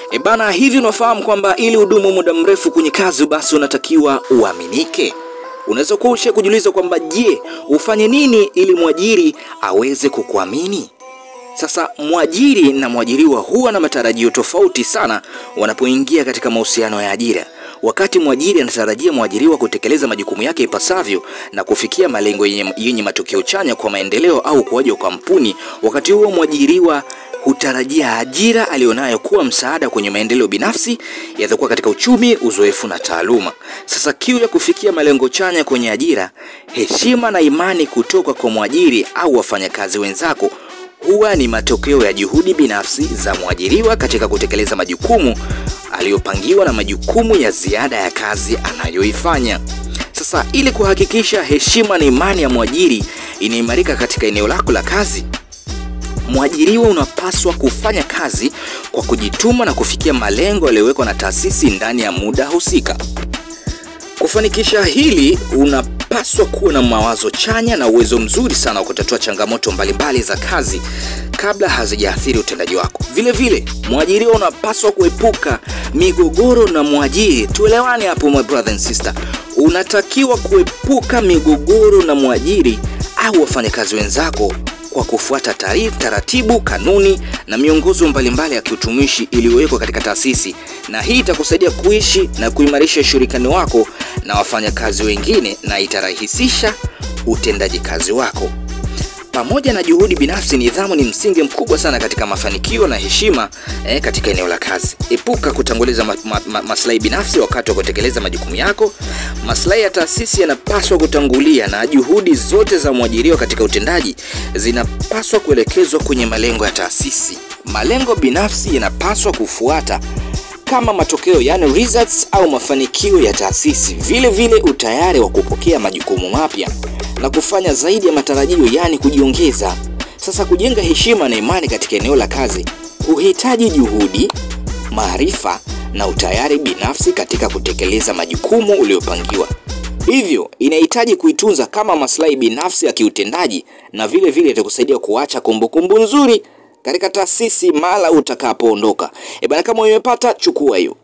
E bana, hivi unafahamu kwamba ili udumu muda mrefu kwenye kazi, basi unatakiwa uaminike. Unaweza kuwa ushe kujiuliza kwamba je, ufanye nini ili mwajiri aweze kukuamini? Sasa mwajiri na mwajiriwa huwa na matarajio tofauti sana wanapoingia katika mahusiano ya ajira. Wakati mwajiri anatarajia mwajiriwa kutekeleza majukumu yake ipasavyo na kufikia malengo yenye, yenye matokeo chanya kwa maendeleo au ukuaji wa kampuni, wakati huo mwajiriwa hutarajia ajira aliyonayo kuwa msaada kwenye maendeleo binafsi yatakuwa katika uchumi, uzoefu na taaluma. Sasa kiu ya kufikia malengo chanya kwenye ajira, heshima na imani kutoka kwa mwajiri au wafanyakazi wenzako huwa ni matokeo ya juhudi binafsi za mwajiriwa katika kutekeleza majukumu aliyopangiwa na majukumu ya ziada ya kazi anayoifanya. Sasa ili kuhakikisha heshima na imani ya mwajiri inaimarika katika eneo lako la kazi, mwajiriwa unapaswa kufanya kazi kwa kujituma na kufikia malengo yaliyowekwa na taasisi ndani ya muda husika. Kufanikisha hili, unapaswa kuwa na mawazo chanya na uwezo mzuri sana wa kutatua changamoto mbalimbali za kazi kabla hazijaathiri utendaji wako. Vile vile, mwajiriwa unapaswa kuepuka migogoro na mwajiri. Tuelewane hapo, my brother and sister, unatakiwa kuepuka migogoro na mwajiri au wafanyakazi wenzako kwa kufuata taarifa, taratibu, kanuni na miongozo mbalimbali ya kiutumishi iliyowekwa katika taasisi, na hii itakusaidia kuishi na kuimarisha ushirikiano wako na wafanyakazi wengine na itarahisisha utendaji kazi wako. Pamoja na juhudi binafsi, nidhamu ni msingi mkubwa sana katika mafanikio na heshima eh, katika eneo la kazi. Epuka kutanguliza ma, ma, ma, maslahi binafsi wakati wa kutekeleza majukumu yako. Maslahi ya taasisi yanapaswa kutangulia na juhudi zote za mwajiriwa katika utendaji zinapaswa kuelekezwa kwenye malengo ya taasisi. Malengo binafsi yanapaswa kufuata kama matokeo, yani results au mafanikio ya taasisi. Vile vile utayari wa kupokea majukumu mapya na kufanya zaidi ya matarajio, yani kujiongeza. Sasa kujenga heshima na imani katika eneo la kazi huhitaji juhudi, maarifa na utayari binafsi katika kutekeleza majukumu uliopangiwa. Hivyo inahitaji kuitunza kama maslahi binafsi ya kiutendaji, na vile vile itakusaidia kuacha kumbukumbu nzuri katika taasisi mara utakapoondoka. E bana, kama umepata chukua hiyo.